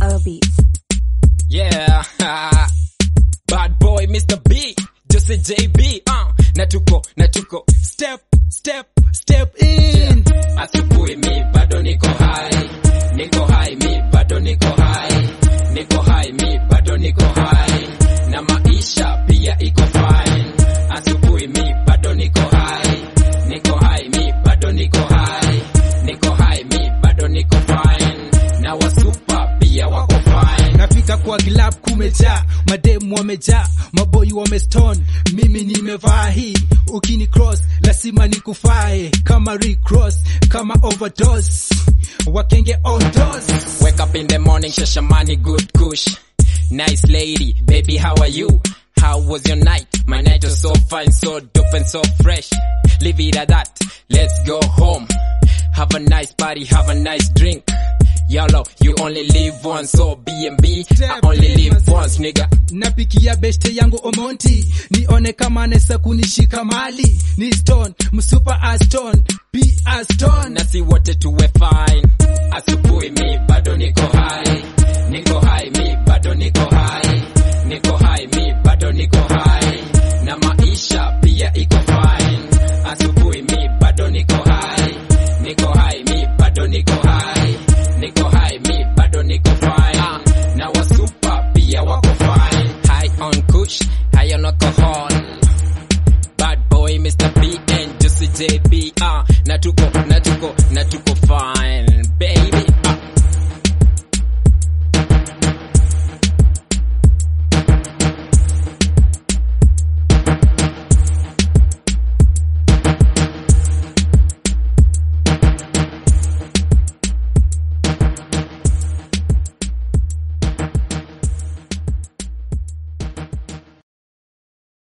Style Beats. Yeah. Bad boy Mr. B. Jose JB. Uh. Natuko, natuko. Step, step, step in. Asubuhi mi bado niko high. Niko high mi bado niko high. Niko high mi bado niko high. Na maisha pia iko fine. Asubuhi mi bado niko high. Niko high mi bado niko high. Niko high mi bado niko fine. Na wasupa pia wako fine. nafika kwa glab kumejaa mademu wamejaa maboyi wameston mimi nimevaa hii ukini cross lazima nikufae kama recross kama overdose wakenge ondos Wake up in the morning, shashamani, good kush. Nice lady, baby, how are you? How was your night? My night was so fine, so dope and so fresh. Leave it at that. Let's go home. Have a nice party, have a nice drink. YOLO, you only live once, so B&B, I only live once, nigga. napikia beste yangu omonti nione kama nesa kunishika mali ni stone msupa aston p aston Na si wote tuwe fine. Asubuhi mi bado niko